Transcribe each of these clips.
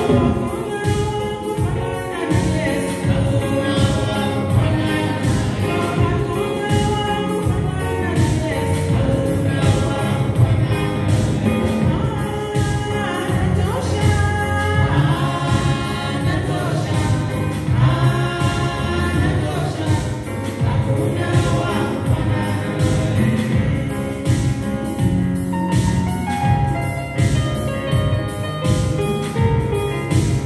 Hakuna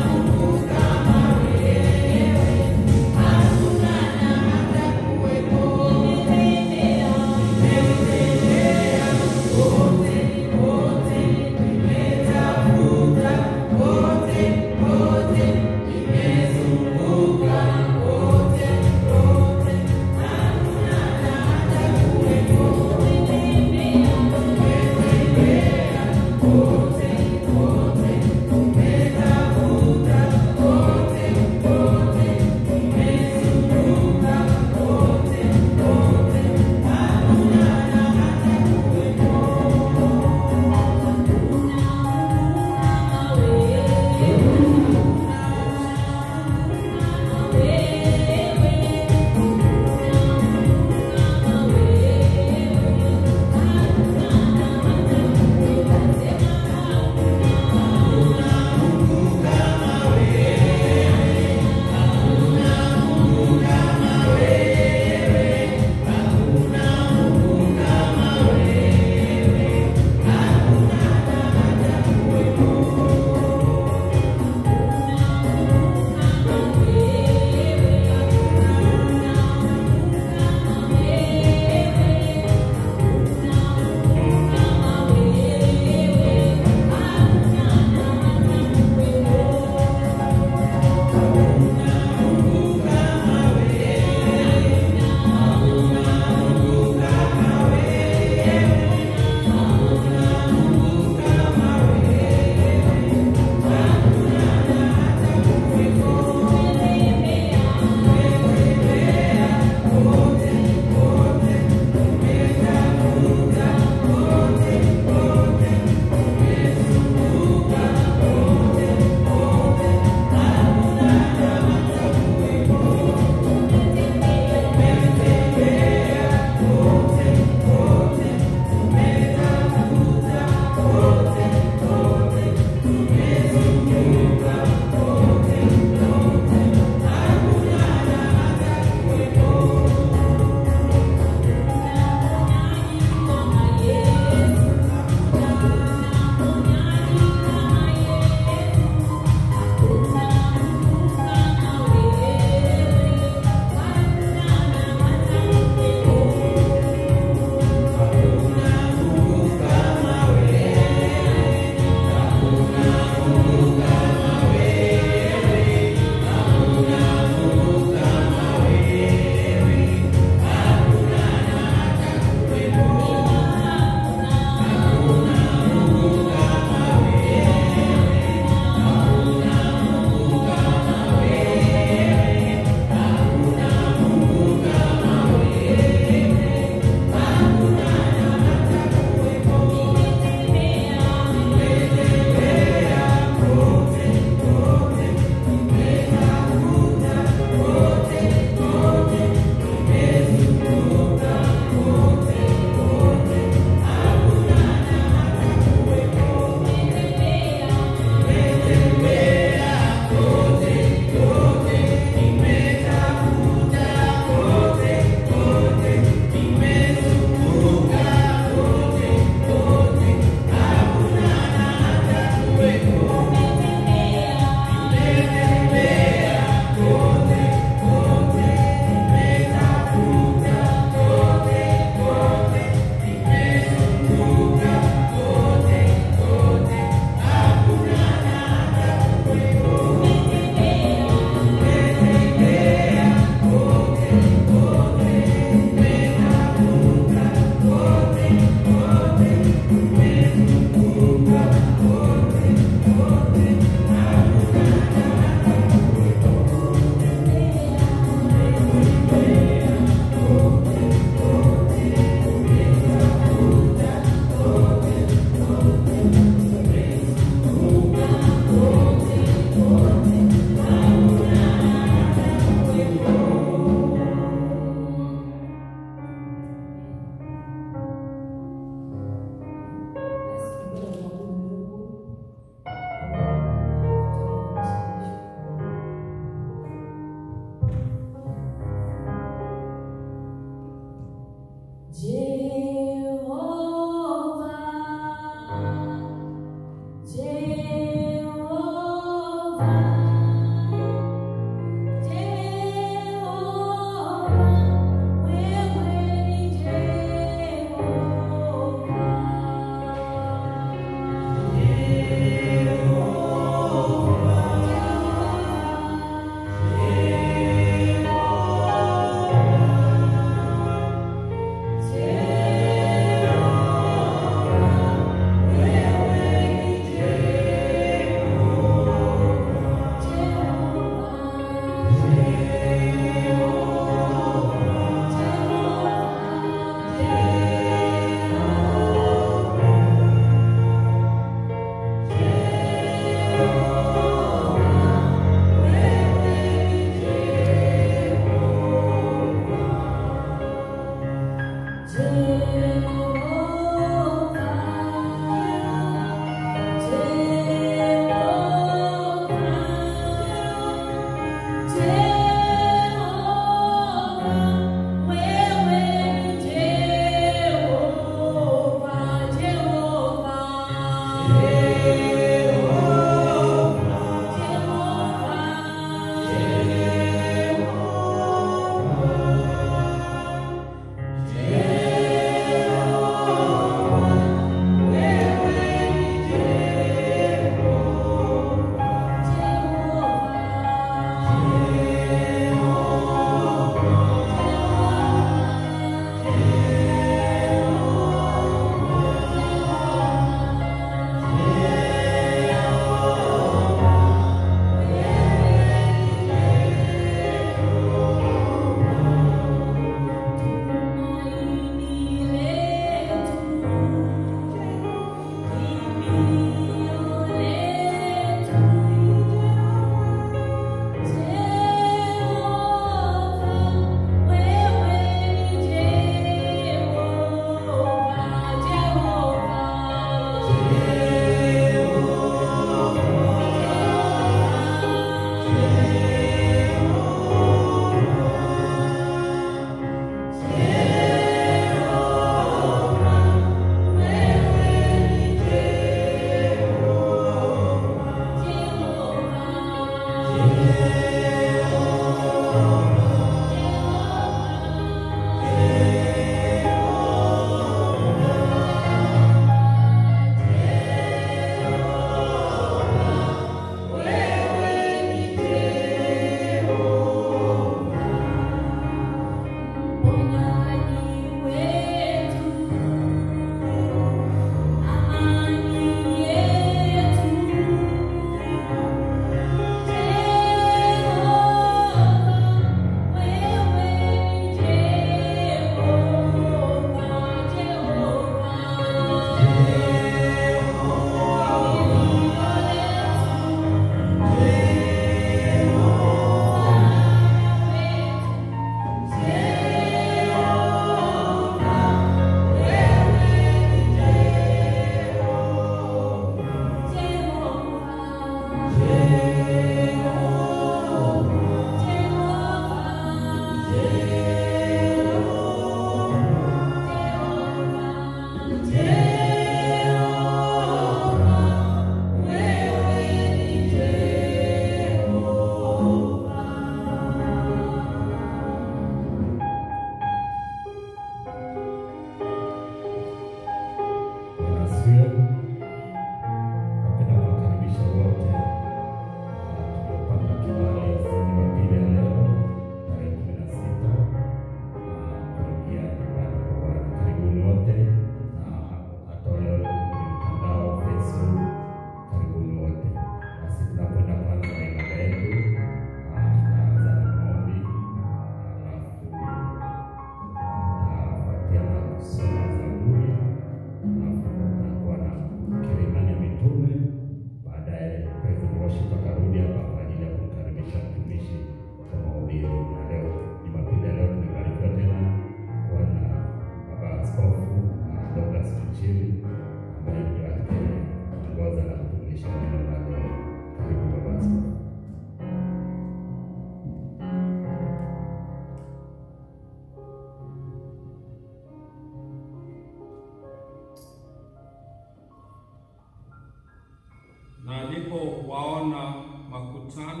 alipowaona makutano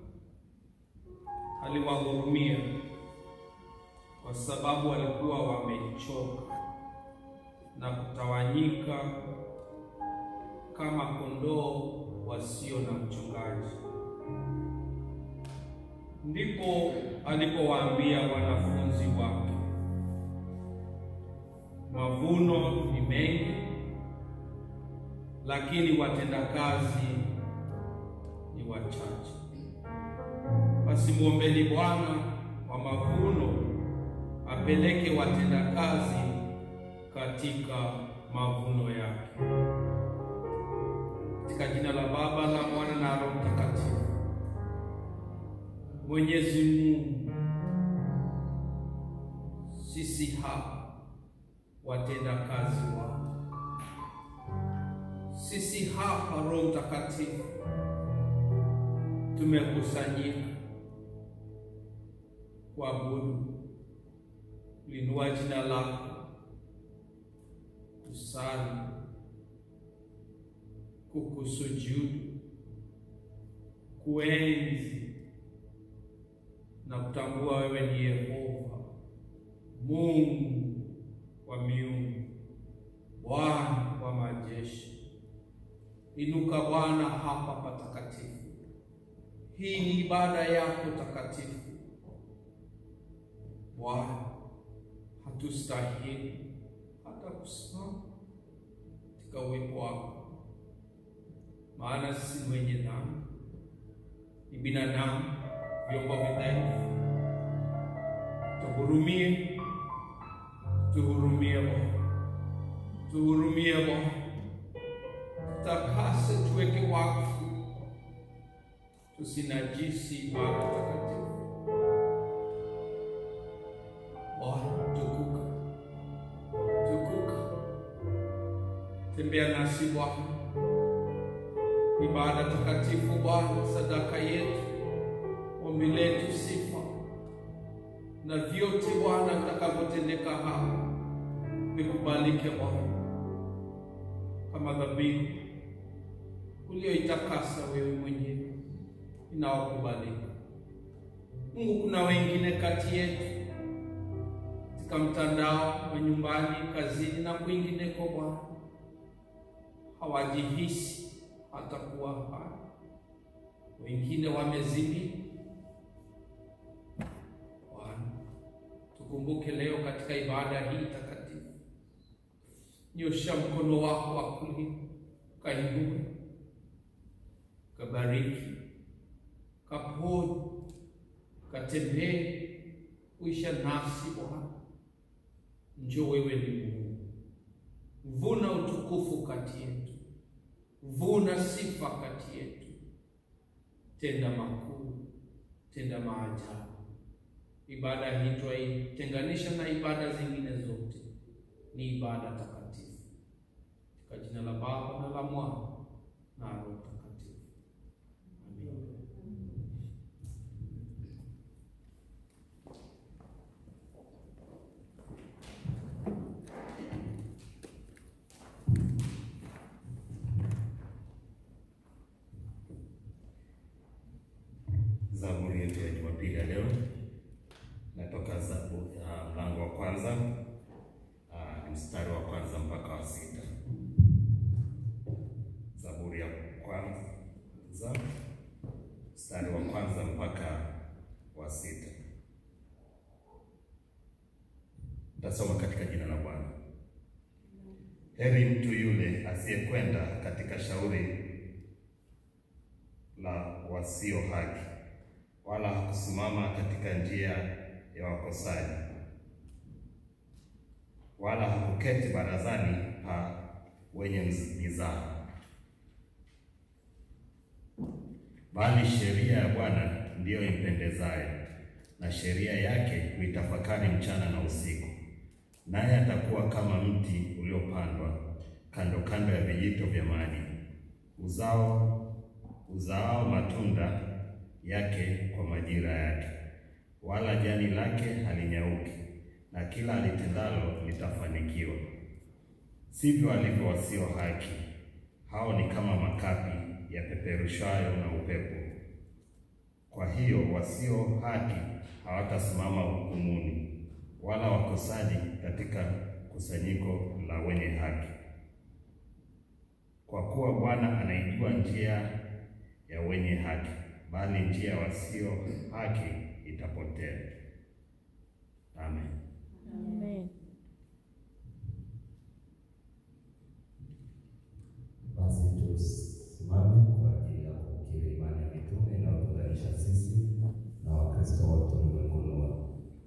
aliwahurumia, kwa sababu walikuwa wamechoka na kutawanyika kama kondoo wasio na mchungaji. Ndipo alipowaambia wanafunzi wake, mavuno ni mengi, lakini watendakazi ni wachache. Basi mwombeni Bwana wa mavuno apeleke watendakazi katika mavuno yake. Katika jina la Baba na Mwana na Roho Mtakatifu. Mwenyezi Mungu, sisi hapa watendakazi wako, sisi hapa Roho Mtakatifu tumekusanyika kuabudu, kuinua jina lako, kusali, kukusujudu, kuenzi na kutambua wewe ni Yehova Mungu wa miungu, Bwana wa majeshi. Inuka Bwana hapa patakatifu. Hii ni ibada yako takatifu Bwana, hatustahili hata kusimama katika uwepo wako, maana sisi ni wenye dhambi, ni binadamu, vyombo vidhaifu. Tuhurumie, tuhurumie Bwana, tuhurumie Bwana, tutakase, tuweke wakfu, tusinajisi ibada takatifu. Bwana, tukuka, tukuka, tembea nasi Bwana, ibada takatifu Bwana, sadaka yetu, ombi letu, sifa na vyote Bwana vitakavyotendeka hapa vikubalike Bwana, kama dhabihu ulioitakasa wewe mwenyewe inaokubalika. Mungu, kuna wengine kati yetu katika mtandao wa nyumbani, kazini na kwingineko, Bwana hawajihisi hata kuwa hai, wengine wamezimia. Bwana, tukumbuke leo katika ibada hii takatifu, nyosha mkono wako wa kulia, kainue, kabariki, kaponye, katembee, uisha nasi Bwana. Njoo, wewe ni Mungu, vuna utukufu kati yetu, vuna sifa kati yetu, tenda makuu, tenda maajabu. Ibada hii twaitenganisha na ibada zingine zote, ni ibada takatifu. Katika jina la Baba na la Mwana na Roho Mtakatifu, amen. Zaburi yetu ya Jumapili ya leo natoka Zaburi ya mlango wa kwanza ah, mstari wa kwanza mpaka wa sita. Zaburi ya kwanza mstari wa kwanza mpaka wa sita. Tasoma katika jina la Bwana. Heri mtu yule asiyekwenda katika shauri la wasio haki, wala hakusimama katika njia ya wakosaji, wala hakuketi barazani pa wenye mizaha, bali sheria ya Bwana ndiyo impendezayo, na sheria yake huitafakari mchana na usiku. Naye atakuwa kama mti uliopandwa kando kando ya vijito vya maji, uzao uzaao matunda yake kwa majira yake, wala jani lake halinyauki, na kila alitendalo litafanikiwa. Sivyo alivyo wasio haki, hao ni kama makapi yapeperushayo na upepo. Kwa hiyo wasio haki hawatasimama hukumuni, wala wakosaji katika kusanyiko la wenye haki. Kwa kuwa Bwana anaijua njia ya wenye haki, bali njia ya wasio haki itapotea. Amen. Amen. Basi tusimame kwa ajili ya kukiri imani ya mitume inayotuunganisha sisi na Wakristo wote ulimwenguni wote.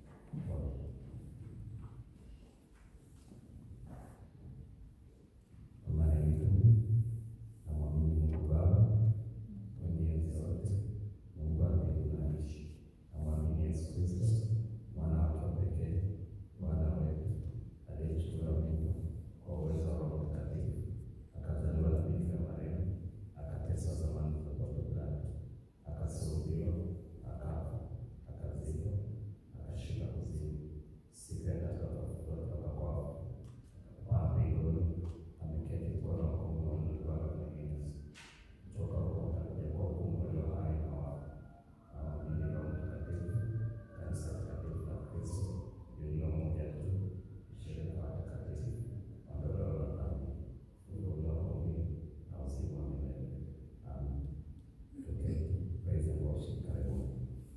Imani ya mitume. Namwamini Mungu Baba mwenye enzi zote, Mungu wa mbingu na nchi. Namwamini Yesu Kristo, mwana wake wa pekee, Bwana wetu, aliyechukuliwa mimba kwa uwezo wa Roho Mtakatifu akazaliwa na Bikira Maria, akateswa zamani za Ponto Pilato, akasulubiwa, akafa, akazikwa, akashuka kuzimu, siku ya tatu akafufuka kutoka kwa wafu, akapaa mbinguni, ameketi mkono wa kuume wa Mungu Baba Mwenyezi. Kutoka huko atakuja kuwahukumu walio hai na wafu. Naamini Roho Mtakatifu, kanisa takatifu la Kristo lililo moja tu, shirika la watakatifu, ondoleo la dhambi kufunguliwa kwa mwili na uzima wa milele. Amen. Tuketi, praise and worship. Karibuni.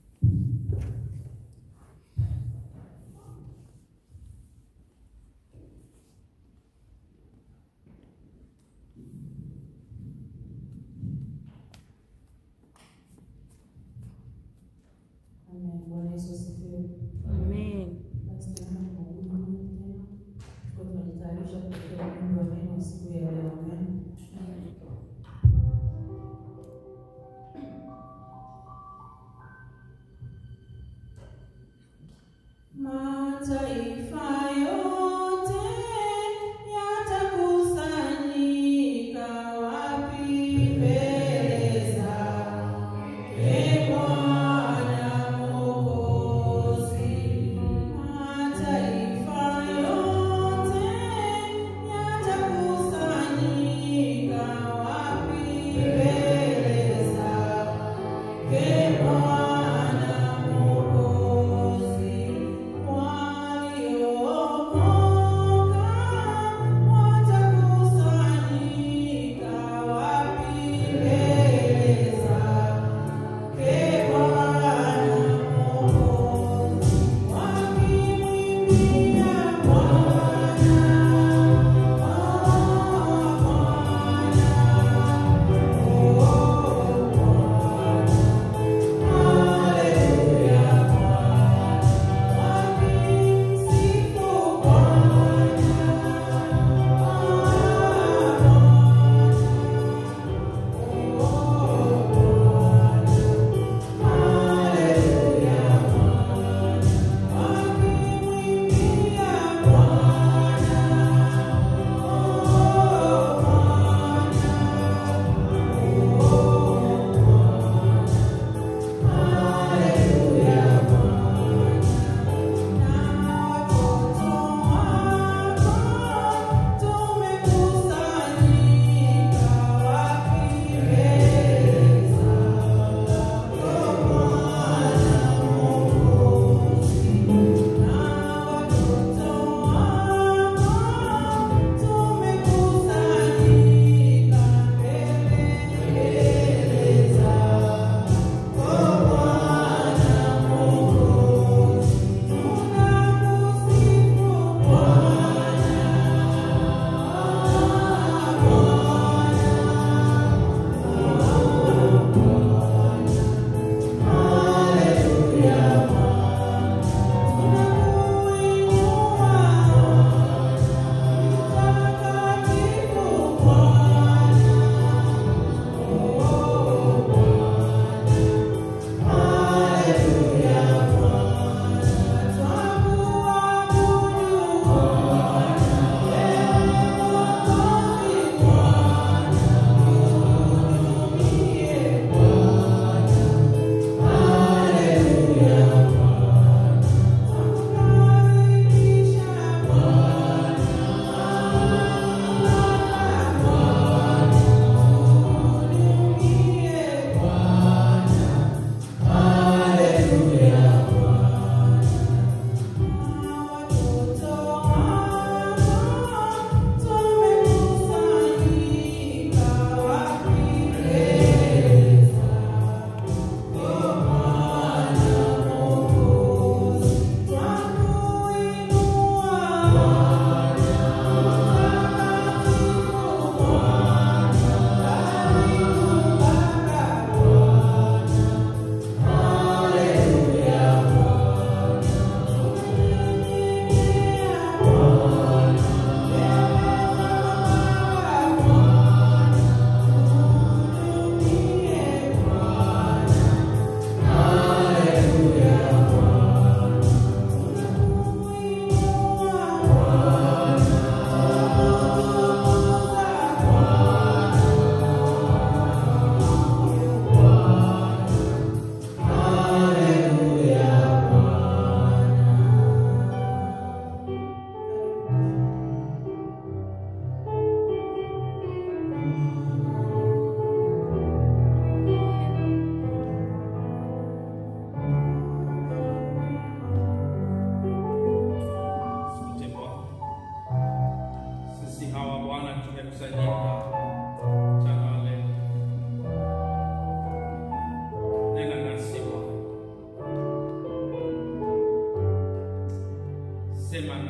Amen. Bwana Yesu asifiwe. Amen. Basi tunaenda kuabudu Mungu tena. Tuko tunajitayarisha kupokea ujumbe wa neno siku ya leo. Amen. Mataifa yote yatakusanyika wapi mbele zake Bwana Mwokozi.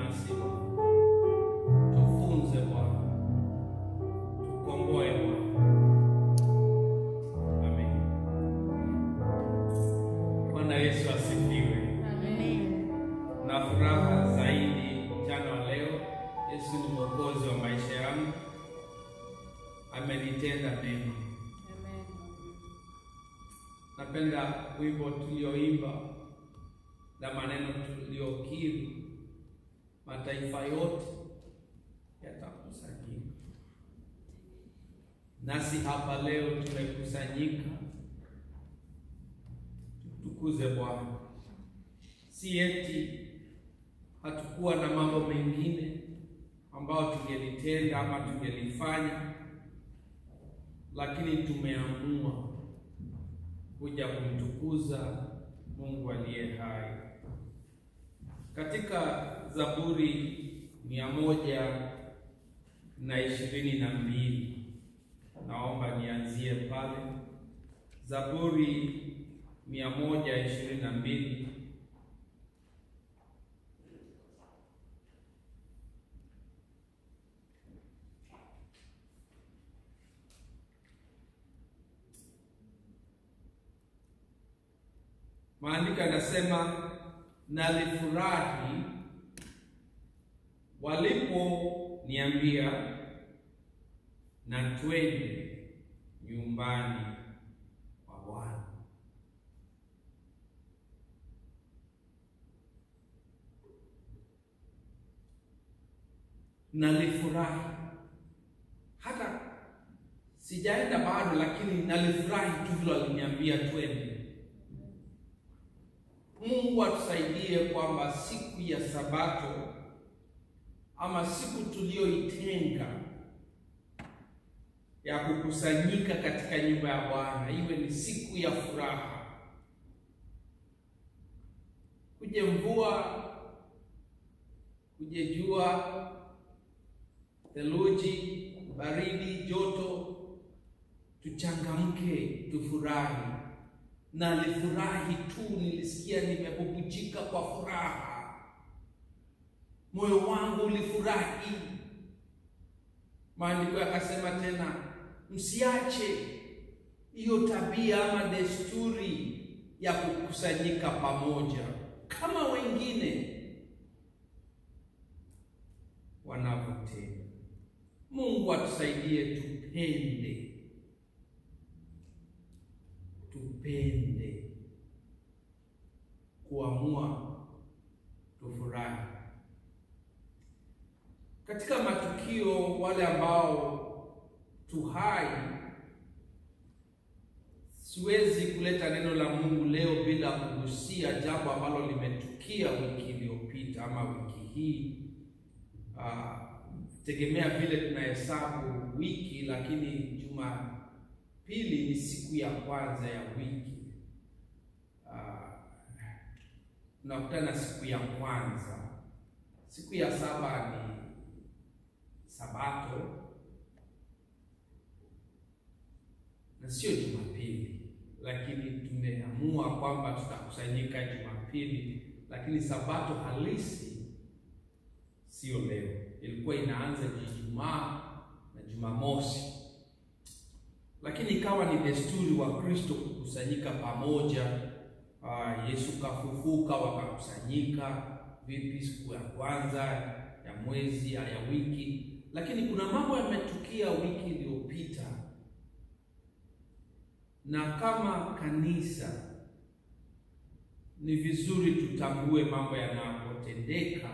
nasi Bwana, tufunze Bwana, tukomboe Bwana. Amen. Bwana Yesu asifiwe. Amen. Na furaha zaidi mchana wa leo. Yesu ni mwokozi wa maisha yangu, amenitenda mema. Napenda wimbo tulioimba na maneno tuliokiri, mataifa yote yatakusanyika. Nasi hapa leo tumekusanyika, tukuze Bwana. Si eti hatukuwa na mambo mengine ambayo tungelitenda ama tungelifanya, lakini tumeamua kuja kumtukuza Mungu aliye hai. Katika Zaburi mia moja na ishirini na mbili naomba nianzie pale. Zaburi mia moja ishirini na mbili Maandiko yanasema nalifurahi waliponiambia na twende nyumbani kwa Bwana. Nalifurahi hata sijaenda bado, lakini nalifurahi tu vile waliniambia twende. Mungu atusaidie kwamba siku ya Sabato ama siku tuliyoitenga ya kukusanyika katika nyumba ya Bwana iwe ni siku ya furaha. Kuje mvua, kuje jua, theluji, baridi, joto, tuchangamke, tufurahi na nilifurahi tu, nilisikia nimebubujika kwa furaha, moyo wangu ulifurahi. Maandiko yakasema tena, msiache hiyo tabia ama desturi ya kukusanyika pamoja kama wengine wanavyotenda. Mungu atusaidie tupende tupende kuamua tufurahi katika matukio. Wale ambao tuhai, siwezi kuleta neno la Mungu leo bila kugusia jambo ambalo limetukia wiki iliyopita ama wiki hii. Uh, tegemea vile tunahesabu wiki, lakini juma pili ni siku ya kwanza ya wiki. Tunakutana uh, siku ya kwanza. Siku ya saba ni Sabato na sio Jumapili, lakini tumeamua kwamba tutakusanyika Jumapili, lakini Sabato halisi sio leo, ilikuwa inaanza Ijumaa na Jumamosi lakini ikawa ni desturi wa Kristo kukusanyika pamoja. Uh, Yesu kafufuka, wakakusanyika vipi siku ya kwanza ya mwezi ya wiki. Lakini kuna mambo yametukia wiki iliyopita, na kama kanisa ni vizuri tutambue mambo yanapotendeka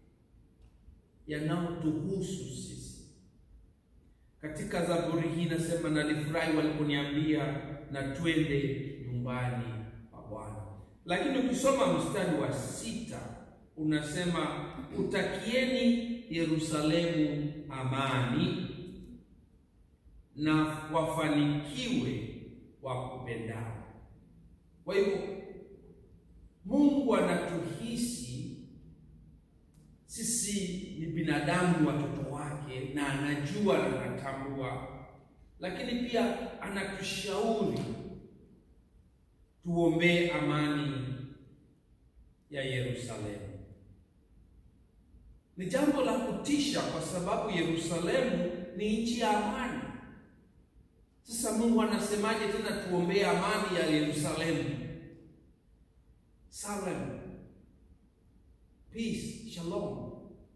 yanayotuhusu sisi. Katika Zaburi hii nasema, nalifurahi waliponiambia na twende nyumbani kwa Bwana. Lakini ukisoma mstari wa sita unasema utakieni Yerusalemu amani na wafanikiwe wakupendao. Kwa hivyo Mungu anatuhisi sisi ni binadamu, watoto wake, na anajua na anatambua, lakini pia anatushauri tuombee amani ya Yerusalemu. Ni jambo la kutisha, kwa sababu Yerusalemu ni nchi ya amani. Sasa Mungu anasemaje tena tuombee amani ya Yerusalemu? Salem, peace, shalom,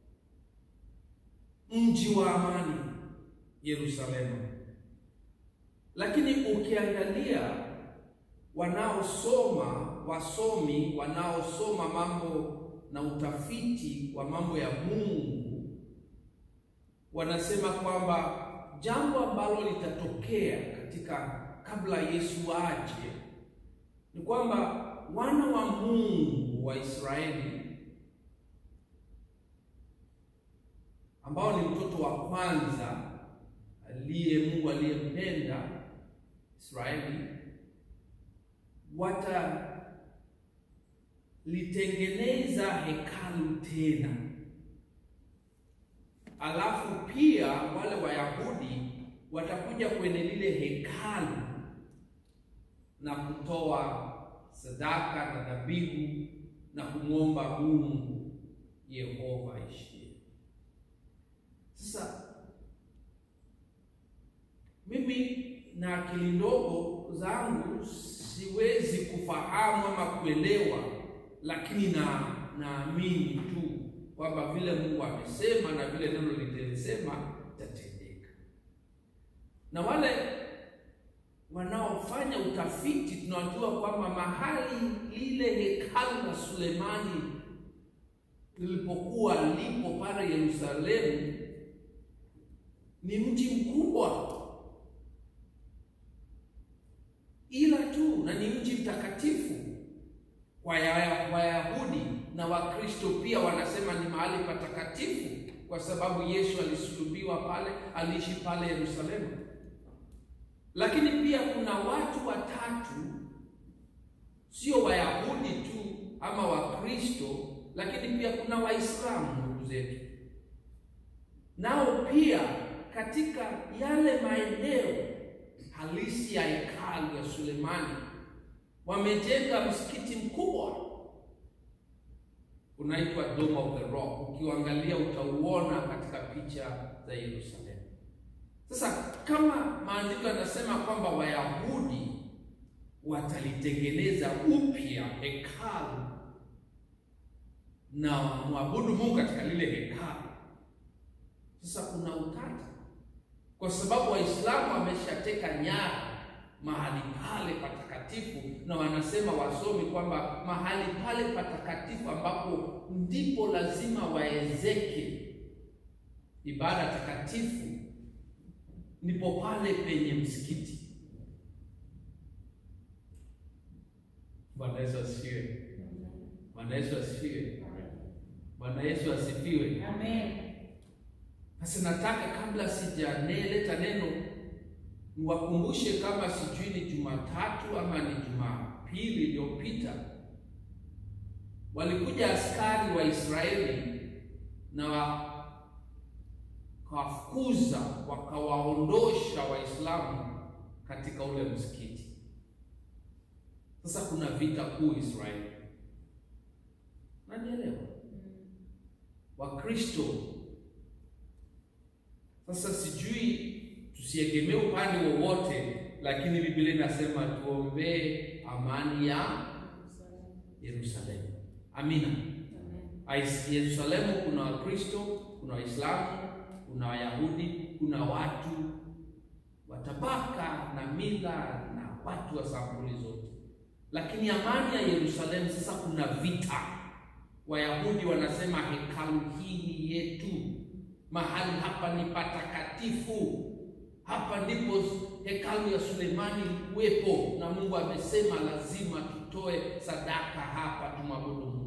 mji wa amani Yerusalemu. Lakini ukiangalia wanaosoma, wasomi wanaosoma mambo na utafiti wa mambo ya Mungu wanasema kwamba jambo ambalo litatokea katika kabla Yesu aje ni kwamba wana wa Mungu wa Israeli ambao ni mtoto wa kwanza aliye Mungu aliyempenda Israeli watalitengeneza hekalu tena, alafu pia wale Wayahudi watakuja kwenye lile hekalu na kutoa sadaka na dhabihu na kumwomba Mungu Yehova aishie. Sasa mimi na akili ndogo zangu siwezi kufahamu ama kuelewa, lakini na naamini tu kwamba vile Mungu amesema na vile neno lilisema itatendeka. Na wale wanaofanya utafiti tunajua kwamba mahali lile hekalu la Sulemani lilipokuwa lipo pale Yerusalemu ni mji mkubwa ila tu na ni mji mtakatifu kwa Wayahudi na Wakristo pia wanasema ni mahali patakatifu kwa sababu Yesu alisulubiwa pale, aliishi pale Yerusalemu. Lakini pia kuna watu watatu, sio Wayahudi tu ama Wakristo, lakini pia kuna Waislamu ndugu zetu, nao pia katika yale maeneo halisi ya hekalu ya Sulemani wamejenga msikiti mkubwa unaitwa Dome of the Rock. Ukiangalia utauona katika picha za Yerusalemu. Sasa kama maandiko yanasema kwamba Wayahudi watalitengeneza upya hekalu na mwabudu Mungu katika lile hekalu, sasa kuna utata kwa sababu Waislamu wameshateka nyara mahali pale patakatifu, na wanasema wasomi kwamba mahali pale patakatifu ambapo ndipo lazima waezeke ibada takatifu, ndipo pale penye msikiti. Bwana Yesu asifiwe! Bwana Yesu asifiwe! Bwana Yesu asifiwe! Amen. Sasa nataka kabla sijaleta neno niwakumbushe, kama sijui ni Jumatatu ama ni Jumapili iliyopita, walikuja askari wa Israeli na wakawafukuza wakawaondosha Waislamu katika ule msikiti. Sasa kuna vita kuu Israeli, nanielewa Wakristo sasa sijui tusiegemee upande wowote, lakini Biblia inasema tuombee amani ya Yerusalemu. Amina. Ais- Yerusalemu kuna Wakristo, kuna Waislamu, kuna Wayahudi, kuna watu wa tabaka na mila na watu wa sampuli zote, lakini amani ya Yerusalemu sasa kuna vita. Wayahudi wanasema hekalu hii ni yetu mahali hapa ni patakatifu, hapa ndipo hekalu ya Sulemani ilikuwepo, na Mungu amesema lazima tutoe sadaka hapa, tumwabudu Mungu.